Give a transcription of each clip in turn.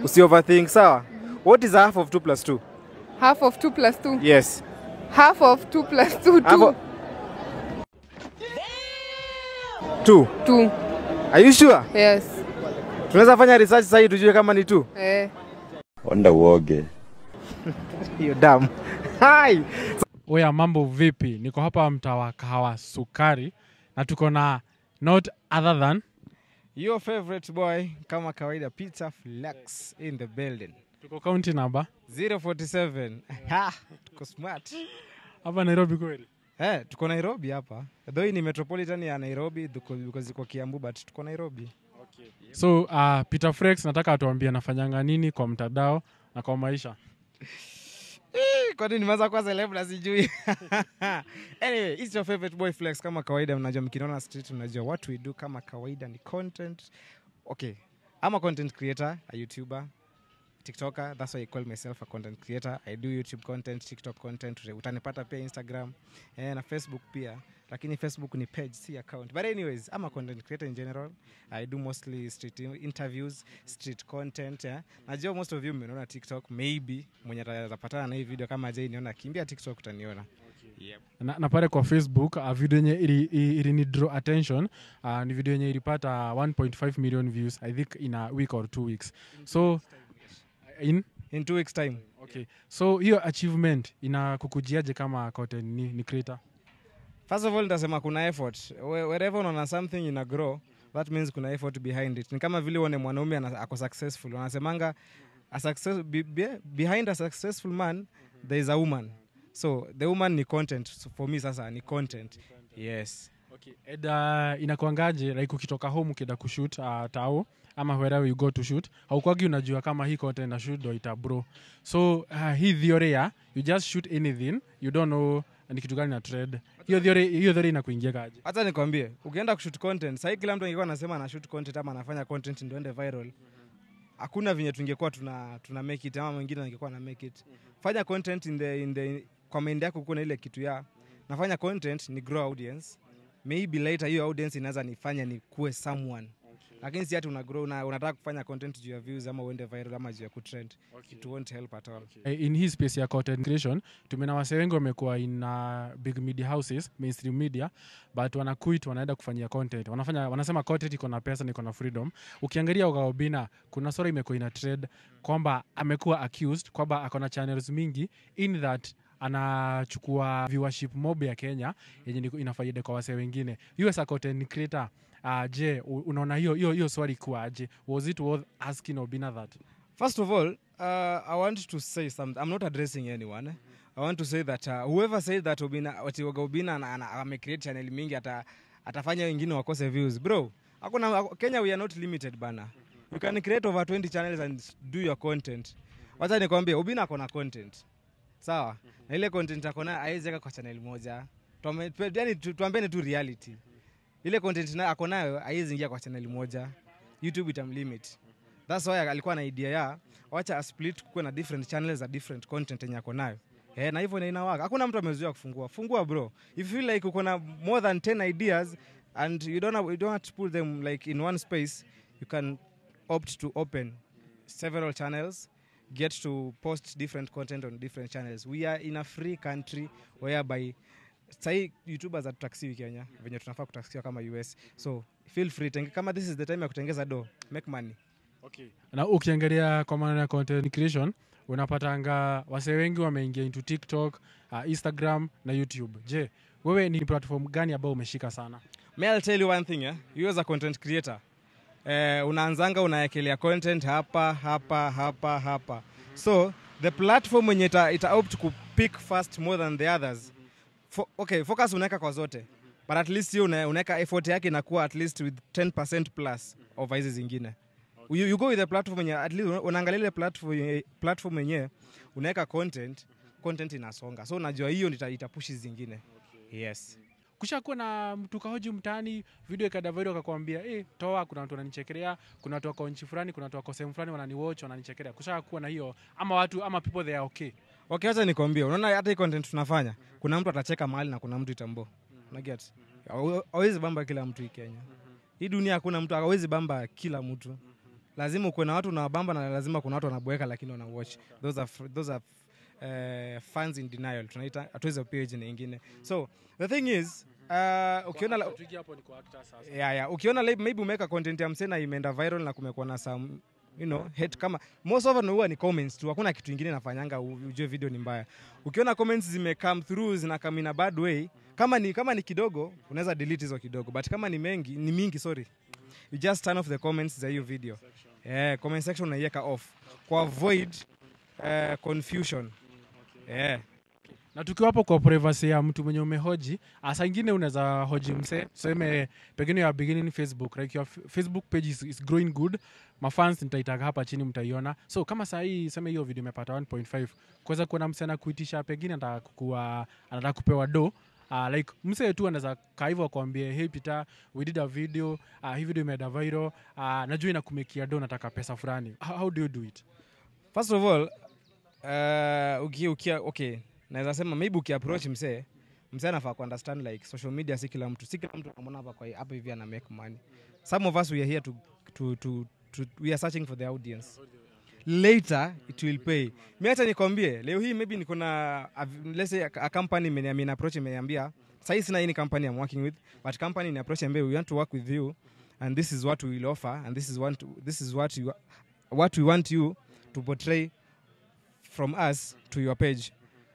usi overthink sawa what is half of 2 plus 2 Half of 2 plus 2. yes Half of 2 plus 2, 2. Half of- 2 2. are you sure Yes. tunaweza fanya research sasa hii tujue kama ni 2 Eh. Onda uoge. hiyo damu hai Oya, mambo vipi? Niko hapa mtaa wa kahawa sukari na tuko na not other than your favorite boy kama kawaida Peter Flex in the building tuko county number 047 ha tuko smart hapa Nairobi kweli. Eh, tuko Nairobi hapa. Though hii ni metropolitan ya Nairobi tuko- because iko Kiambu but tuko Nairobi. So uh, Peter Frex nataka atuambie anafanyanga nini kwa mtandao na kwa maisha. Eh, Kwani nimeanza kuwa celeb na sijui. anyway, it's your favorite boy Flex kama kawaida mnajua mkiniona street mnajua what we do kama kawaida ni content. Okay. I'm a content creator, a YouTuber, TikToker. That's why I call myself a content creator. I do YouTube content, TikTok content. Utanipata pia Instagram eh, na Facebook pia. Lakini Facebook ni page, si account. But anyways, I'm a content creator in general. I do mostly street in- interviews, street content. Yeah. Najua most of you mmeniona TikTok, maybe mwenye atapatana na hii video kama Jay niona kimbia TikTok utaniona. Yep. Na, na pale kwa Facebook uh, video yenye ili, ili, ili ni draw attention uh, ni video yenye ilipata 1.5 million views I think in a week or two weeks. So in In two weeks time. okay. So hiyo achievement inakukujiaje kama content ni, ni creator? First of all nitasema kuna effort. Whe- Wherever unaona something ina grow, that means kuna effort behind it. Ni kama vile uone mwanaume ana- ako successful. Wanasemanga a success, be, be, behind a successful man there is a woman. So the woman ni content. So for me sasa ni content. Yes. Okay. And, uh, inakuangaje like ukitoka home ukienda kushoot uh, tao ama wherever you go to shoot haukwagi unajua kama hii content na shoot ndo ita bro so uh, hii theory ya you just shoot anything you don't know ni kitu gani na trend hiyo theory hiyo theory inakuingia kaje Hata nikwambie, ukienda kushoot content, sasa kila mtu angekuwa anasema ana shoot content ama anafanya content ndio ende viral. Hakuna venye tungekuwa tuna tuna make it ama mwingine angekuwa na make it. Fanya content in the in the kwa mind yako kuna ile kitu ya nafanya content ni grow audience. Maybe later hiyo audience inaweza nifanya nikuwe someone. Lakini si ati una grow una, unataka kufanya content juu ya views ama uende viral ama juu ya kutrend. It won't help at all. Eh, in hii space ya content creation tumena wase wengi wamekuwa in uh, big media houses mainstream media but wanakuit wanaenda kufanyia content wanafanya wanasema content iko na pesa na iko na freedom ukiangalia Ogaobina kuna sura imekuwa ina trade kwamba amekuwa accused kwamba ako na channels mingi in that anachukua viewership mob ya Kenya yenye ni- ina faida kwa wase wengine you as a content creator uh, je u- unaona hiyo hiyo hiyo swali kuaje was it worth asking Obina that First of all, uh, I want to say something. I'm not addressing anyone. I want to say that uh, whoever said that Obina, ati Oga Obina ana- ana- amecreate channel mingi ata, atafanya wengine wakose views. Bro, hakuna Kenya we are not limited bana. You can create over 20 channels and do your content. Wacha nikwambie Obina ako na content. Sawa? Na ile content ako nayo haiwezi weka kwa channel moja. Tuame- tu- Yaani tu- tuambiane tu reality. Ile content na ako nayo haiwezi ingia kwa channel moja. YouTube itamlimit. That's why alikuwa na idea ya wacha a split kuwe na different channels za different content yenye ako nayo. Eh, na hivyo na inawaka. Hakuna mtu amezuia kufungua. Fungua bro. If you feel like uko na more than 10 ideas and you don't have, you don't have to put them like in one space, you can opt to open several channels, get to post different content on different channels. We are in a free country whereby sahii youtubers hatutaksiwi kenya venye tunafaa kutaksiwa kama us so feel free tenge, kama this is the time ya kutengeza do make money na ukiangalia kwa maneno ya content creation unapatanga wase wengi wameingia into tiktok uh, instagram na youtube je wewe ni platform gani ambao umeshika sana May I'll tell you one thing, eh? You as a content creator, eh, unaanzanga unaekelea content hapa hapa hapa hapa. So the platform wenye ita, ita opt ku pick first more than the others. Fo, okay, focus unaweka kwa zote. But at least hiyo una- unaweka effort yake inakuwa at least with 10% plus over hizi zingine. You, you go with the platform yenye at least una- unaangalia ile platform yenye platform yenye unaweka content, content inasonga. So unajua hiyo ndio ita- itapush hizi zingine. Yes. kushakuwa na mtu kahoji mtaani video ikadavaidi wakakwambia eh, toa kuna watu wananichekelea kuna watu wako nchi fulani kuna watu wako sehemu fulani wananiwatch wananichekelea kushakuwa na hiyo ama watu ama people they are okay Okay, acha nikwambie, unaona hata hii content tunafanya, kuna mtu atacheka mahali na kuna mtu itambo. Una get? Hawe- Hawezi bamba kila mtu hii Kenya. Hii dunia hakuna mtu hawezi bamba kila mtu. lazima ukuwe na watu unawabamba na lazima kuna watu wanaboeka lakini wana watch those are, fr- those are uh, fans in denial tunaita hatuwezi pia jina ingine so the thing is uh, ukiona la- yeah, yeah. ukiona like, maybe umeweka content ya msee na imeenda viral na kumekuwa na some you know hate kama most often huwa ni comments tu hakuna kitu ingine nafanyanga u- ujue video ni mbaya ukiona comments zime come through zina come in a bad way kama ni kama ni kidogo unaweza delete hizo kidogo but kama ni mengi ni mingi sorry you just turn off the comments za hiyo video yeah, comment section unaiweka off kwa avoid uh, confusion yeah. na tukiwa hapo kwa privacy ya mtu mwenye umehoji ah, saa ingine unaweza hoji mse seme pengine ya beginning facebook like your f- facebook page is, is growing good mafans nitaitaga hapa chini mtaiona so kama saa hii seme hiyo video imepata 1.5 kuweza kuona mse anakuitisha pengine anataka kukua anataka kupewa do Uh, like mse tu anaweza kaa hivyo akwambie hey Peter, we did a video uh, hii video imeenda viral uh, najua inakumekia do nataka pesa fulani how, how do you do it first of all uh, uki, ukia, okay naweza sema maybe ukiapproach msee msee anafaa kuunderstand like social media si kila mtu si kila mtu anamwona hapa kwa hapa hivi ana make money some of us we are here to, to, to, to we are searching for the audience later it will pay mi acha nikwambie leo hii maybe niko na a- let's say a, a company imeni- imeni approach imeniambia sahii sina hii ni company I'm working with but company ni approach ambia we want to work with you and this is what we will offer and this is what this is what you what we want you to portray from us to your page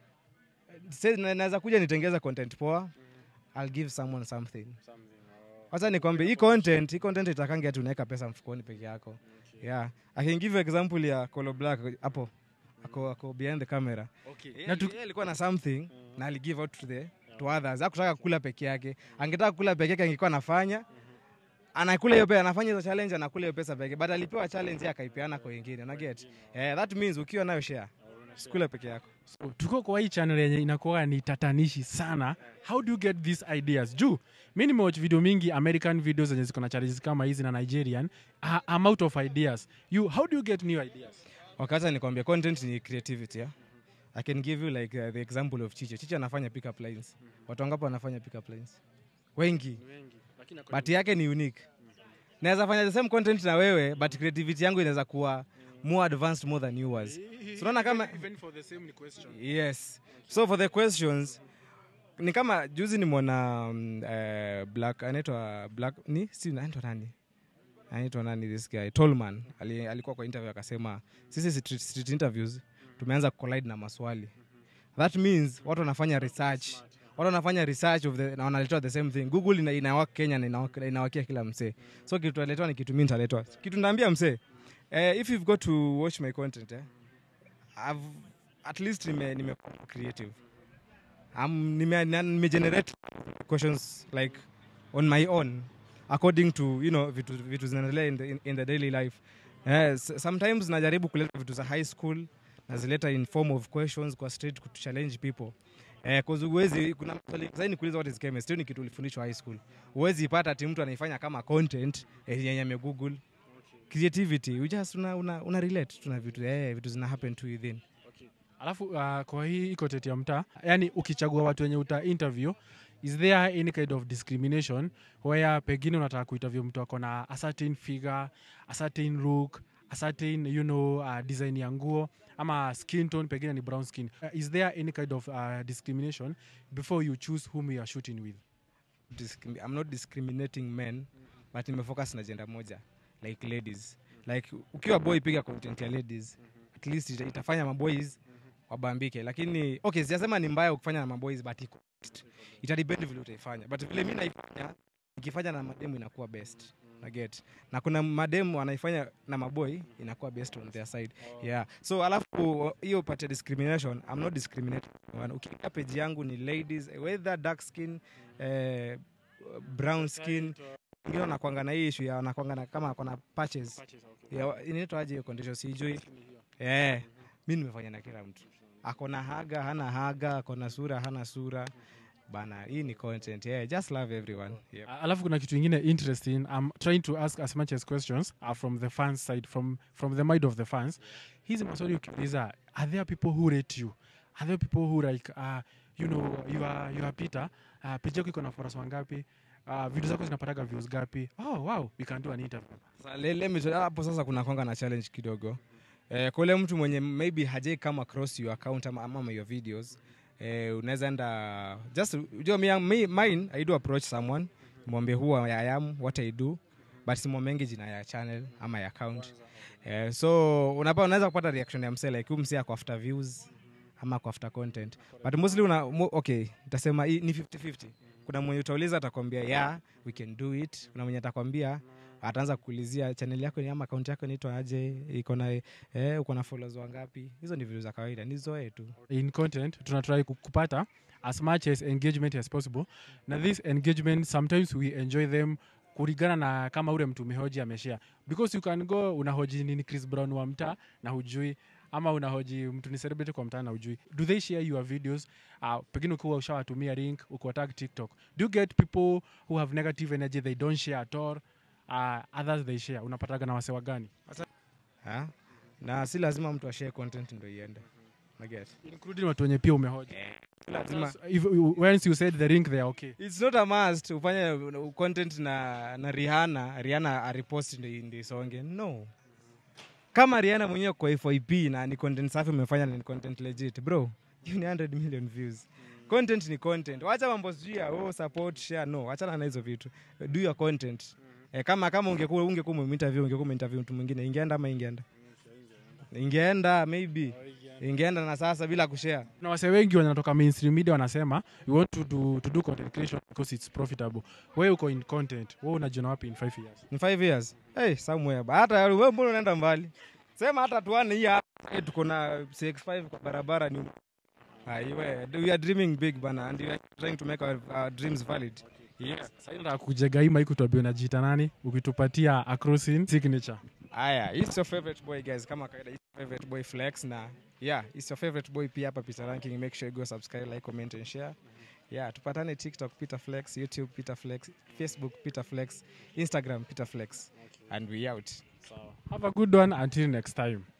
Say, na- naweza kuja nitengeza content poa i'll give someone something wacha nikwambie hii content hii content itakangi ati unaweka pesa mfukoni peke yako yeah i can give you example ya Colo Black hapo ako, ako behind the camera okay. na tu... alikuwa na something na aligive out to the to others hakutaka kula peke yake angetaka kula peke yake angekuwa anafanya anakula hiyo pesa anafanya hizo challenge anakula hiyo pesa peke but alipewa challenge yeye akaipeana kwa wengine una get eh, that means ukiwa nayo share sikula peke yako So, tuko kwa hii channel yenye inakuwa ni tatanishi sana how do you get these ideas juu mi nimewatch video mingi american videos zenye ziko na challenges kama hizi na nigerian uh, I'm out of ideas you how do you get new ideas wakati nikwambia content ni creativity yeah? i can give you like uh, the example of chiche chiche anafanya pick up lines watu wangapi wanafanya pick up lines wengi but yake ni unique naweza fanya the same content na wewe but creativity yangu inaweza kuwa more advanced more than yours So unaona kama yes so for the questions ni kama juzi nimwona um, uh, black anaitwa black ni si anaitwa nani anaitwa nani this guy tolman Ali, alikuwa kwa interview akasema sisi street, street interviews tumeanza collide na maswali that means watu wanafanya research watu wanafanya research of the, na wanaletewa the same thing google ina, inawaka kenya na inawak- inawakia kila msee so kitu aletwa ni kitu mi nitaletwa kitu naambia msee eh, if you've got to watch my content eh, I've, at least nime, nime creative um, nime, na- nimegenerate questions like on my own according to you know vitu, vitu zinaendelea in the, in, in the daily life eh, s- sometimes najaribu kuleta vitu za high school nazileta in form of questions kwa street to challenge people Eh, cause uwezi kuna maswali sasa nikuuliza what is chemistry ni kitu ulifundishwa high school uwezi ipata ati mtu anaifanya kama content eh, yenye ame google creativity you just una, una, una relate tuna vitu eh, vitu zina happen to within alafu uh, kwa hii ikotet ya mtaa yani ukichagua watu wenye uta interview is there any kind of discrimination where pengine unataka kuinterview mtu ako na a certain figure a certain look a certain you know uh, design ya nguo ama skin tone pengine ni brown skin uh, is there any kind of uh, discrimination before you choose whom you are shooting with discrim- I'm not discriminating men but nimefocus na gender moja like ladies like ukiwa boy piga content ya ladies at least ita, itafanya maboys wabambike lakini okay sijasema ni mbaya ukifanya na maboys but iko best. itadepend vile utaifanya but vile mi naifanya ikifanya na mademu inakuwa best na get na kuna mademu wanaifanya na maboy inakuwa best on their side yeah so alafu hiyo pate discrimination i'm not discriminating anyone. ukiingia page yangu ni ladies whether dark skin eh, brown skin wengine wanakwanga na hii issue ya wanakwanga na kama kona patches ya inaitwa aje hiyo condition sijui eh mi nimefanya na kila mtu akona haga hana haga akona sura hana sura bana hii ni content yeah just love everyone yep. Uh, alafu kuna kitu ingine interesting i'm trying to ask as much as questions uh, from the fans side from, from the mind of the fans hizi maswali ukiuliza are there people who rate you are there people who like uh, you know you are, you are peter uh, page yako iko na foras wangapi uh, video zako zinapataga views gapi oh wow we can do an interview Sasa, le- let me tell- hapo sasa kuna konga na challenge kidogo eh, kwa ule mtu mwenye maybe hajai come across your account ama, ama your videos eh, unaweza enda just ujua mi, mi, mine i do approach someone mwambie who I am what i do but simwamengi jina ya channel ama ya account eh, so unapa unaweza kupata reaction ya msee like huyu msee ako after views ama ako after content but mostly una mo, okay nitasema hii ni 50-50 kuna mwenye utauliza atakwambia yeah we can do it kuna mwenye atakwambia ataanza kuulizia channel yako ni ama akaunti yako inaitwa aje iko na eh, uko na followers wangapi hizo ni vitu za kawaida ni zoe tu in content tunatry ku- kupata as much as engagement as possible na this engagement sometimes we enjoy them kulingana na kama ule mtu umehoji ameshare because you can go unahoji nini chris brown wa mtaa na hujui ama unahoji mtu ni celebrity kwa mtaa na hujui do they share your videos uh, pengine ukiwa ushawatumia link ukiwatag tiktok do you get people who have negative energy they don't share at all uh, others they share unapataga na wasewa gani ha? na si lazima mtu ashare content ndo iende naget including watu wenye pia umehoji lazima if, once you said the link they are okay it's not a must ufanye uh, content na na Rihanna Rihanna arepost ndo ndo isonge no kama Rihanna mwenyewe kwa FYP na ni content safi umefanya na ni content legit bro you ni 100 million views content ni content wacha mambo sijui ya oh, support share no achana na hizo vitu do your content eh, kama kama ungekuwa ungekuwa umeinterview ungekuwa umeinterview mtu mwingine ingeenda ama ingeenda ingeenda maybe ingeenda na sasa bila kushare na wase wengi wanatoka mainstream media wanasema we want to do, to do content creation because it's profitable wewe uko in content wewe unajiona wapi in 5 years in five years hey, somewhere Ba- hata wewe mbona unaenda mbali sema hata tuane hii hapa eh, tuko na CX5 kwa barabara ni aiwe we are dreaming big bana and we are trying to make our, our dreams valid yes sasa nataka kujega hii mic tuambie unajiita nani ukitupatia acrosin signature haya it's your favorite boy guys kama kawaida it's your favorite boy flex na yeah it's your favorite boy pia hapa Peter Ranking make sure you go subscribe like comment and share yeah tupatane TikTok Peter Flex YouTube Peter Flex Facebook Peter Flex Instagram Peter Flex and we out have a good one until next time